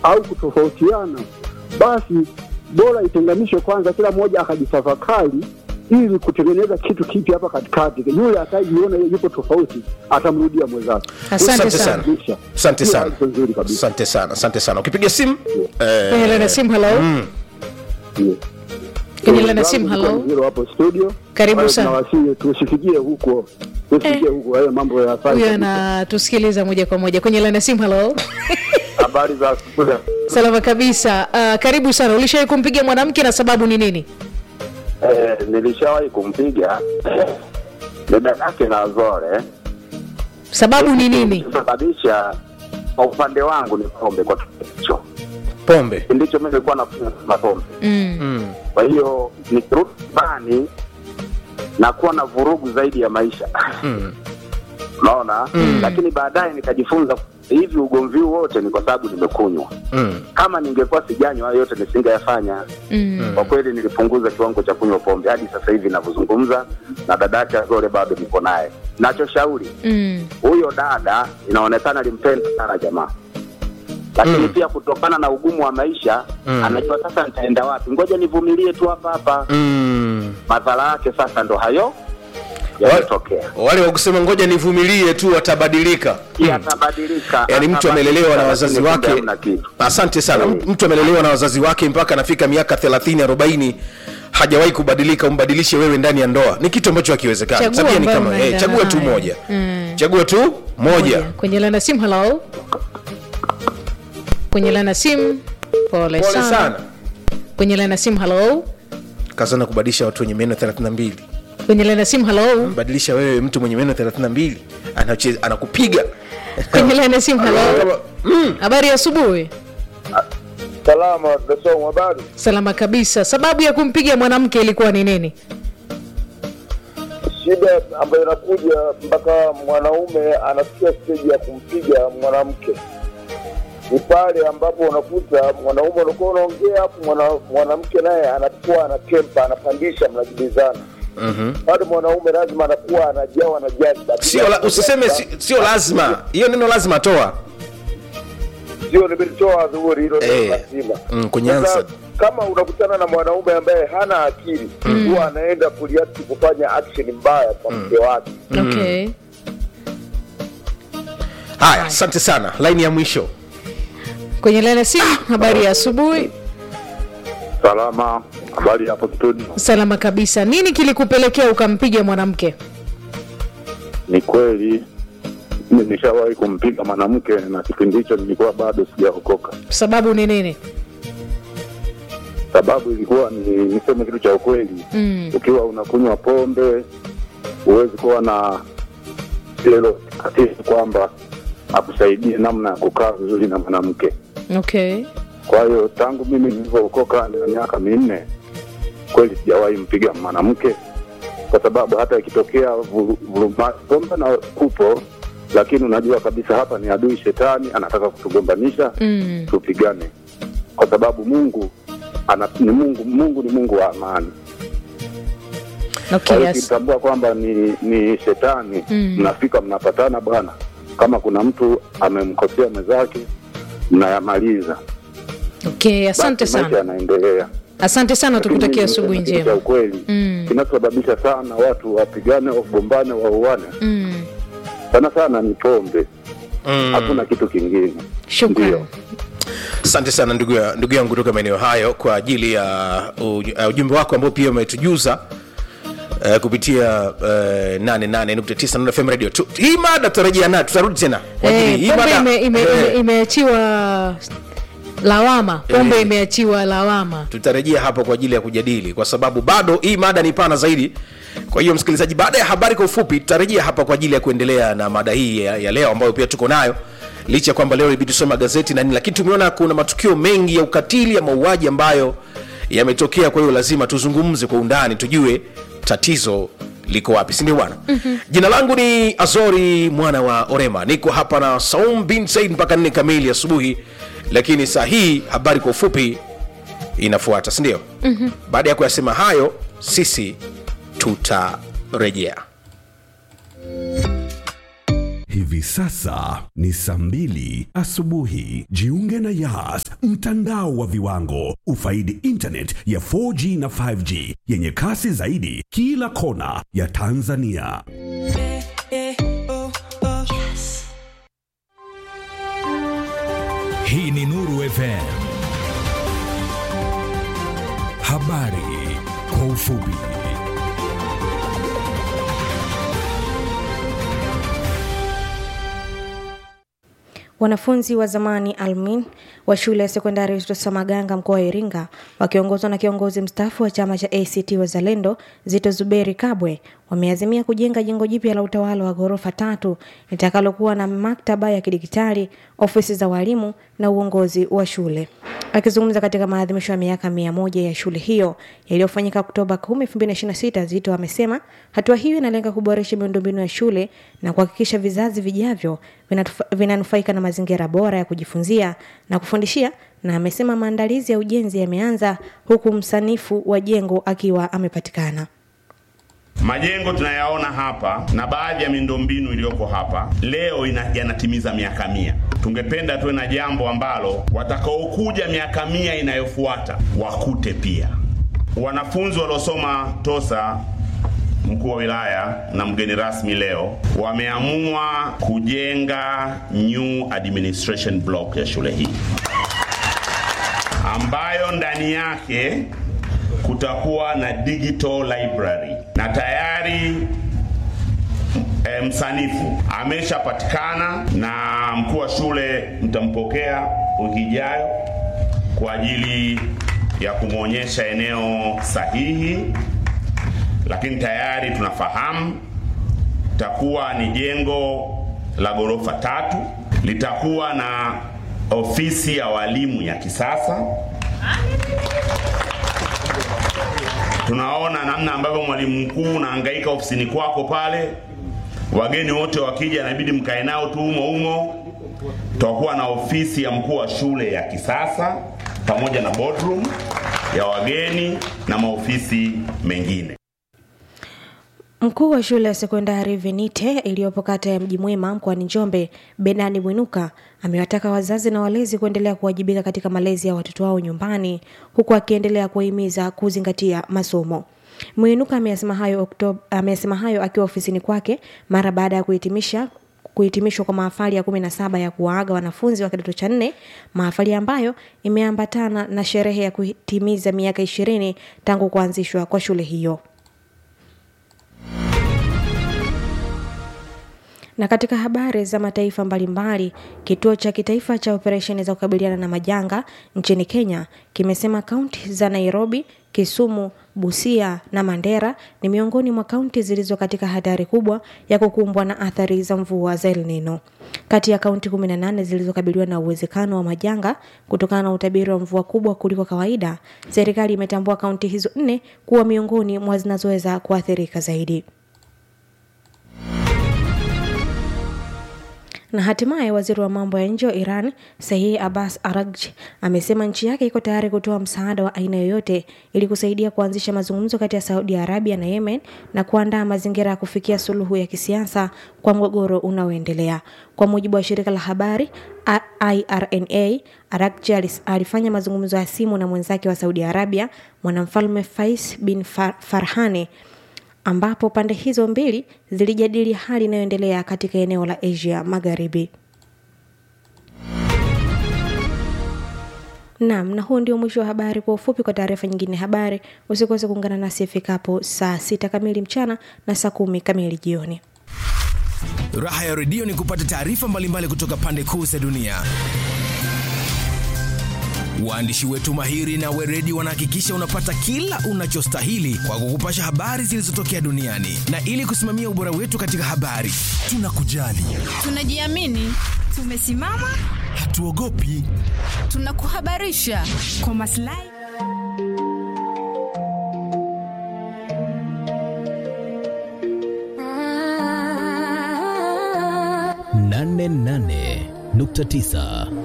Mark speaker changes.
Speaker 1: au kutofautiana, basi bora itenganishwe kwanza, kila mmoja akajitafakari ili kutengeneza kitu kipi hapa katikati. Yule ataijiona yupo tofauti atamrudia mwenzake.
Speaker 2: Asante sana.
Speaker 1: Kabisa.
Speaker 2: Asante
Speaker 1: Hiyo
Speaker 2: sana.
Speaker 1: wazo nzuri kabisa.
Speaker 2: Asante sana, asante sana. Ukipiga simu eh,
Speaker 3: kwenye laini ya simu halo
Speaker 1: Ndiyo.
Speaker 3: kwenye laini ya simu halo
Speaker 1: Hilo hapo studio.
Speaker 3: Karibu
Speaker 1: Kwa hiyo
Speaker 3: sana.
Speaker 1: tunawasihi tusifikie huko, tusifikie
Speaker 3: Eh.
Speaker 1: huko hayo mambo ya hatari
Speaker 3: huyo
Speaker 1: kabisa.
Speaker 3: anatusikiliza moja kwa moja kwenye laini ya simu halo
Speaker 4: Habari za asubuhi.
Speaker 3: salama kabisa uh, karibu sana ulishawahi kumpiga mwanamke na sababu ni nini
Speaker 4: Eh, nilishawahi kumpiga dada yake na Zore.
Speaker 3: sababu ni nini
Speaker 4: Kusababisha kwa upande wangu ni pombe kwa kipindi hicho.
Speaker 2: pombe
Speaker 4: Kipindi hicho mimi nilikuwa nakunywa sana pombe.
Speaker 3: mm.
Speaker 2: mm.
Speaker 4: Kwa hiyo nikirudi nyumbani nakuwa na vurugu zaidi ya maisha.
Speaker 2: Mm.
Speaker 4: Unaona? Lakini baadaye nikajifunza hivi ugomvi huu wote ni kwa sababu nimekunywa.
Speaker 2: Mm.
Speaker 4: Kama ningekuwa sijanywa hayo yote nisingeyafanya.
Speaker 3: Mm.
Speaker 4: Kwa kweli nilipunguza kiwango cha kunywa pombe hadi sasa hivi ninavyozungumza, na dada yake Azore bado niko naye. Nachoshauri
Speaker 3: Mm.
Speaker 4: huyo dada inaonekana alimpenda sana jamaa, lakini
Speaker 2: Mm.
Speaker 4: pia kutokana na ugumu wa maisha
Speaker 2: Mm.
Speaker 4: anajua sasa nitaenda wapi, ngoja nivumilie tu hapa hapa.
Speaker 2: Mm.
Speaker 4: Madhara yake sasa ndo hayo yametokea,
Speaker 2: wale wa kusema ngoja nivumilie tu watabadilika
Speaker 4: yatabadilika.
Speaker 2: yaani mtu
Speaker 4: Atabadilika,
Speaker 2: amelelewa na wazazi
Speaker 4: lakini
Speaker 2: wake
Speaker 4: kumbe hamna kitu.
Speaker 2: asante sana
Speaker 4: Mm.
Speaker 2: mtu amelelewa na wazazi wake mpaka anafika miaka 30 40 hajawahi kubadilika umbadilishe wewe ndani ya ndoa ni kitu ambacho hakiwezekani
Speaker 3: Chagua
Speaker 2: tabia ni
Speaker 3: ambayo
Speaker 2: kama eh,
Speaker 3: unaenda
Speaker 2: chagua tu
Speaker 3: naye.
Speaker 2: moja
Speaker 3: Mm.
Speaker 2: chagua tu moja
Speaker 3: kwenye laini ya simu halo kwenye laini ya simu pole,
Speaker 2: pole
Speaker 3: sana.
Speaker 2: sana
Speaker 3: kwenye laini ya simu halo
Speaker 2: kazana kubadilisha watu wenye meno 32
Speaker 3: kwenye laini ya simu halo
Speaker 2: badilisha wewe mtu mwenye meno 32 anache- anakupiga
Speaker 3: kwenye laini ya simu halo habari ya asubuhi
Speaker 5: Salama, Dasom, habari?
Speaker 3: salama kabisa sababu ya kumpiga mwanamke ilikuwa ni nini
Speaker 5: Shida ambayo inakuja mpaka mwanaume anafikia steji ya kumpiga mwanamke ni pale ambapo unakuta mwanaume unakuwa unaongea hapo, mwana, mwanamke naye anakuwa anakempa, anapandisha, mnajibizana
Speaker 2: Mhm.
Speaker 5: bado mwanaume lazima anakuwa anajawa na jazba.
Speaker 2: sio la, usiseme si- sio lazima hiyo neno lazima toa
Speaker 5: sio nimelitoa dhuhuri hilo neno
Speaker 2: Eh,
Speaker 5: lazima.
Speaker 2: mm, kwenye
Speaker 5: Sasa,
Speaker 2: answer.
Speaker 5: kama unakutana na mwanaume ambaye hana akili huwa anaenda kuliati kufanya action mbaya kwa mke wake.
Speaker 3: okay
Speaker 2: haya asante sana laini ya mwisho
Speaker 3: kwenye laini ya simu habari ya asubuhi
Speaker 4: Salama, habari hapo studio?
Speaker 3: salama kabisa nini kilikupelekea ukampiga mwanamke
Speaker 4: Ni kweli mimi nishawahi kumpiga mwanamke na kipindi hicho nilikuwa bado sijaokoka.
Speaker 3: sababu ni nini
Speaker 4: Sababu ilikuwa ni niseme kitu cha ukweli,
Speaker 3: mm.
Speaker 4: ukiwa unakunywa pombe huwezi kuwa na hilo tatizo kwamba akusaidie namna ya kukaa vizuri na mwanamke.
Speaker 3: okay
Speaker 4: Kwa hiyo tangu mimi nilivyookoka na miaka minne, kweli sijawahi mpiga mwanamke, kwa sababu hata ikitokea vu- vuruma- pombe na kupo, lakini unajua kabisa hapa ni adui shetani anataka kutugombanisha
Speaker 3: mm.
Speaker 4: tupigane, kwa sababu Mungu ana, ni Mungu Mungu ni Mungu wa amani. Kwa
Speaker 3: okay
Speaker 4: hiyo
Speaker 3: yes.
Speaker 4: ukitambua kwamba ni, ni shetani
Speaker 3: Mm.
Speaker 4: mnafika mnapatana, bwana, kama kuna mtu amemkosea mwenzake mnayamaliza,
Speaker 3: okay asante
Speaker 4: basi maisha
Speaker 3: sana
Speaker 4: yanaendelea.
Speaker 3: asante sana tukutakia
Speaker 4: Lakini
Speaker 3: asubuhi
Speaker 4: niseme kitu cha
Speaker 3: njema
Speaker 4: ukweli
Speaker 3: Mm.
Speaker 4: kinachosababisha sana watu wapigane, wagombane, wauane
Speaker 3: mm.
Speaker 4: sana sana ni pombe,
Speaker 2: Mm.
Speaker 4: hakuna kitu kingine.
Speaker 3: shukran
Speaker 4: Ndio.
Speaker 2: asante sana ndugu ya- ndugu yangu kutoka maeneo hayo kwa ajili ya uj- uh, ujumbe wako ambao pia umetujuza Uh, kupitia uh, 88.9 Nuru FM radio tu, hii mada tutarejea nayo tutarudi tena kwa ajili-
Speaker 3: Eh,
Speaker 2: hii
Speaker 3: pombe
Speaker 2: mada-
Speaker 3: ime- ime-
Speaker 2: eh,
Speaker 3: ime- imeachiwa lawama pombe
Speaker 2: Eh.
Speaker 3: imeachiwa lawama
Speaker 2: tutarejea hapo kwa ajili ya kujadili kwa sababu bado hii mada ni pana zaidi kwa hiyo msikilizaji baada ya habari kwa ufupi tutarejea hapa kwa ajili ya kuendelea na mada hii ya, ya leo ambayo pia tuko nayo licha ya kwamba leo ibidi tusome magazeti na nini lakini tumeona kuna matukio mengi ya ukatili ya mauaji ambayo yametokea kwa hiyo lazima tuzungumze kwa undani tujue tatizo liko wapi sindio bwana mm-hmm. jina langu ni azori mwana wa orema niko hapa na saum bin said mpaka nne kamili asubuhi lakini saa hii habari kwa ufupi inafuata sindio mm-hmm. baada ya kuyasema hayo sisi tutarejea
Speaker 6: Hivi Hivi sasa ni saa mbili asubuhi. Jiunge na Yas, mtandao wa viwango. Ufaidi internet ya 4G na 5G yenye kasi zaidi kila kona ya Tanzania.
Speaker 7: Hii ni Nuru FM. Habari kwa ufupi.
Speaker 8: Wanafunzi wa zamani Almin wa shule ya sekondari Tosa Maganga mkoa wa Iringa wakiongozwa na kiongozi mstaafu wa chama cha ACT Wazalendo Zito Zuberi Kabwe wameazimia kujenga jengo jipya la utawala wa ghorofa tatu litakalokuwa na maktaba ya kidigitali, ofisi za walimu na uongozi wa shule. Akizungumza katika maadhimisho ya miaka mia moja ya shule hiyo yaliyofanyika Oktoba 10, 2026, Zito amesema hatua hiyo inalenga kuboresha miundombinu ya shule na kuhakikisha vizazi vijavyo vinatufa- vinanufaika na mazingira bora ya kujifunzia na kufundishia, na amesema maandalizi ya ujenzi yameanza huku msanifu wa jengo akiwa amepatikana.
Speaker 9: Majengo tunayaona hapa na baadhi ya miundombinu iliyoko hapa leo ina, yanatimiza miaka mia. Tungependa tuwe na jambo ambalo watakaokuja miaka mia inayofuata wakute pia. Wanafunzi waliosoma Tosa, mkuu wa wilaya na mgeni rasmi leo, wameamua kujenga new administration block ya shule hii ambayo ndani yake kutakuwa na digital library na tayari e, msanifu ameshapatikana na mkuu wa shule mtampokea wiki ijayo kwa ajili ya kumwonyesha eneo sahihi, lakini tayari tunafahamu takuwa ni jengo la ghorofa tatu, litakuwa na ofisi ya walimu ya kisasa tunaona namna ambavyo mwalimu mkuu unahangaika ofisini kwako pale, wageni wote wakija inabidi mkae nao tu humo humo. Tutakuwa na ofisi ya mkuu wa shule ya kisasa pamoja na boardroom ya wageni na maofisi mengine.
Speaker 8: Mkuu wa shule ya sekondari Venite iliyopo kata ya Mji Mwema mkoani Njombe, Benani Mwinuka amewataka wazazi na walezi kuendelea kuwajibika katika malezi ya watoto wao nyumbani, huku akiendelea kuwahimiza kuzingatia masomo. Mwinuka ameyasema hayo Oktoba, ameyasema hayo akiwa ofisini kwake mara baada ya kuhitimisha kuhitimishwa kwa mahafali ya kumi na saba ya kuwaaga wanafunzi wa kidato cha nne, mahafali ambayo imeambatana na sherehe ya kuhitimiza miaka ishirini tangu kuanzishwa kwa shule hiyo. Na katika habari za mataifa mbalimbali, kituo cha kitaifa cha operesheni za kukabiliana na majanga nchini Kenya kimesema kaunti za Nairobi, Kisumu, Busia na Mandera ni miongoni mwa kaunti zilizo katika hatari kubwa ya kukumbwa na athari za mvua za El Nino. Kati ya kaunti 18 zilizokabiliwa na uwezekano wa majanga kutokana na utabiri wa mvua kubwa kuliko kawaida, serikali imetambua kaunti hizo nne kuwa miongoni mwa zinazoweza kuathirika zaidi. Na hatimaye waziri wa mambo ya nje wa Iran Saih Abbas Araghchi amesema nchi yake iko tayari kutoa msaada wa aina yoyote ili kusaidia kuanzisha mazungumzo kati ya Saudi Arabia na Yemen na kuandaa mazingira ya kufikia suluhu ya kisiasa kwa mgogoro unaoendelea. Kwa mujibu wa shirika la habari IRNA, Araghchi alis- alifanya mazungumzo ya simu na mwenzake wa Saudi Arabia mwanamfalme Fais bin Far Farhani ambapo pande hizo mbili zilijadili hali inayoendelea katika eneo la Asia Magharibi. Naam, na huu ndio mwisho wa habari kwa ufupi. Kwa taarifa nyingine habari, usikose kuungana nasi ifikapo saa sita kamili mchana na saa kumi kamili jioni.
Speaker 7: Raha ya redio ni kupata taarifa mbalimbali kutoka pande kuu za dunia. Waandishi wetu mahiri na weredi wanahakikisha unapata kila unachostahili kwa kukupasha habari zilizotokea duniani, na ili kusimamia ubora wetu katika habari, tunakujali,
Speaker 10: Tunajiamini, tumesimama,
Speaker 7: hatuogopi.
Speaker 10: tunakuhabarisha kwa maslahi
Speaker 11: nane nane nukta tisa